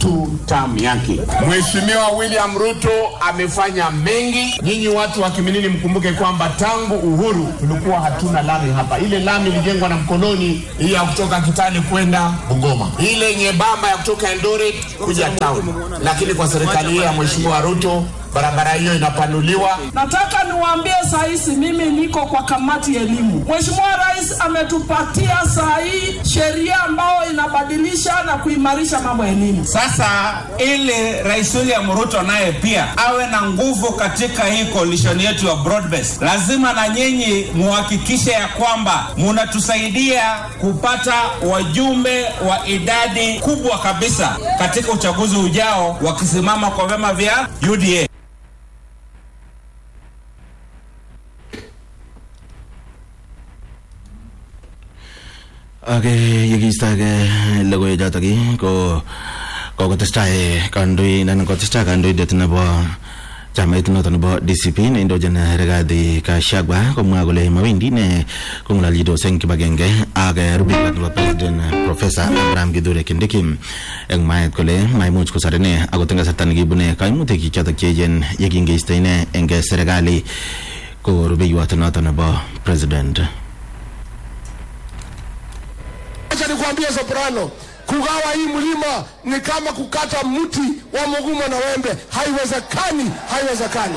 tu term yake. Mheshimiwa William Ruto amefanya mengi. Nyinyi watu wa Kiminini mkumbuke kwamba tangu uhuru tulikuwa hatuna lami hapa. Ile lami ilijengwa na mkoloni, hii ya kutoka Kitale kwenda Bungoma, ile nyembamba ya kutoka Eldoret kuja town, lakini kwa serikali hii ya Mheshimiwa Ruto barabara hiyo inapanuliwa. Nataka niwaambie saa hizi, mimi niko kwa kamati ya elimu. Mheshimiwa Rais ametupatia saa hii sheria ambayo inabadilisha na kuimarisha mambo ya elimu. Sasa ili Rais William Ruto naye pia awe na nguvu katika hii coalition yetu ya broad based, lazima na nyinyi muhakikishe ya kwamba munatusaidia kupata wajumbe wa idadi kubwa kabisa katika uchaguzi ujao, wakisimama kwa vyama vya UDA. ak yekiistoege logoiwechotok ko kokotestai kandoin anan kotestai kandoindet nebo chamait noto nebo DCP neindochin Rigathi Gachagua komwa kole mawendi ne kong'ololjitos eng kibagenge ak rubeiwot nebo president professor Abraham Kithure Kindiki eng mwaet kole maimuch kosor ine akot eng kasarta nekibune kaimutik chotok cheechen yekingeisto ine eng serikali ko rubeiwot noto nebo president Acha nikwambie Soprano, kugawa hii mlima ni kama kukata mti wa mgumo na wembe. Haiwezekani, haiwezekani.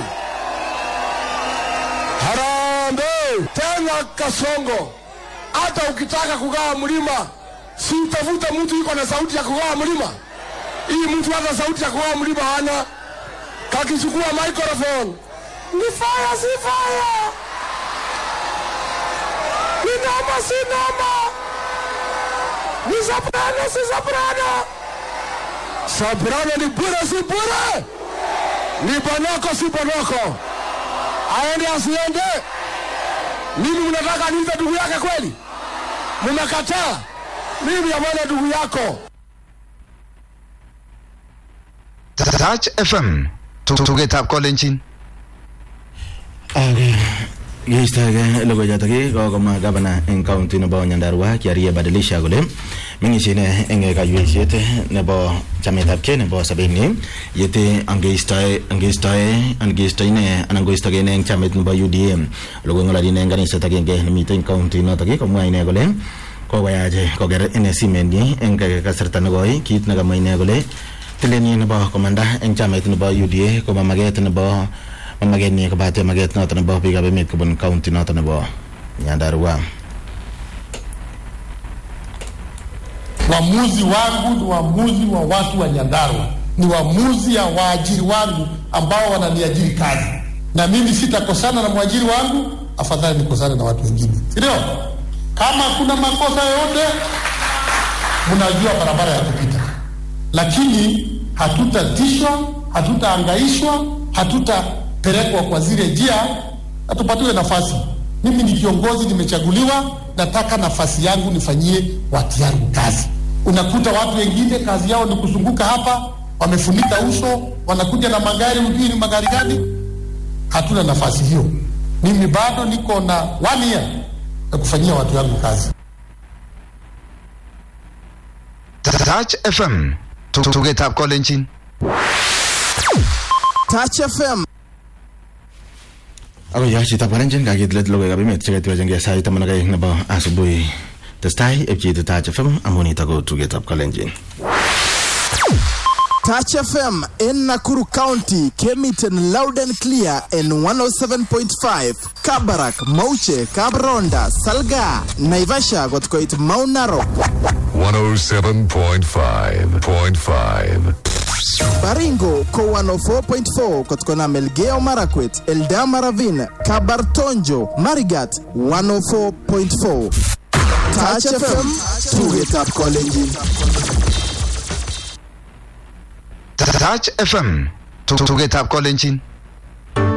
Harambee tena Kasongo, hata ukitaka kugawa mlima, si utafuta mtu iko na sauti ya kugawa mlima. Hii mtu hata sauti ya kugawa mlima hana, kakichukua microphone ni fire, si fire, ni noma, si noma ni soprano si soprano soprano ni bure si bure ni bonoko si bonoko aende asiende mimi mnataka niite ndugu yake kweli mmekataa mimi amana ndugu yako Touch FM tugetab kolenjin ak yeistoege logoichotok kokomwa gavana eng county nebo nyandarua kiarie badilisha kole meng'isie ine eng kaiweisiet nebo chametabgei nebo sobenyi yete angeistoe angeistoe angeisto ine anan koistoge ine eng chamait nebo UDA logoi ng'ololi ine eng kaniset agenge nemite eng county notok komwa ine kole kokoyach koker ine simenyi eng kasarta nekoi kit nekamwa ine kole tilenyi nebo komanda eng chamait nebo UDA koma maket nebo mamaket nyi kobate maket noto nebo biikab emet kobun county noto nebo Nyandarua. Uamuzi wangu ni uamuzi wa watu wa Nyandarua, ni uamuzi ya waajiri wangu ambao wananiajiri kazi, na mimi sitakosana na mwajiri wangu, afadhali nikosane na watu wengine, si ndio? Kama kuna makosa yoyote, mnajua barabara ya kupita, lakini hatutatishwa, hatutaangaishwa, hatutapelekwa kwa zile njia, na tupatiwe nafasi. Mimi ni kiongozi, nimechaguliwa, nataka nafasi yangu nifanyie watu yangu kazi. Unakuta watu wengine kazi yao ni kuzunguka hapa, wamefunika uso, wanakuja na magari, hujui ni magari gani. Hatuna nafasi hiyo. Mimi bado niko na one year ya kufanyia watu yangu kazi. Touch FM tugetab kolenjin Touch FM Ako yo chitab kalenjin kakit let logoiwekab emet cheketiwechengei sait taman ak aeng nebo asubuhi testai epcheiti Touch FM amu nitok ko tugetab kalenjin Touch FM in Nakuru County came it in loud and clear in 107.5 Kabarak, Mauche, Kabronda, Salga, Naivasha got koit Mount Narok, 107.5.5. Baringo ko 104.4 kotkona Melgeo Marakwet, Eldama Ravine, Kabartonjo, Marigat 104.4. Touch FM, tugetab kolenjin. Touch FM tugetab kolenjin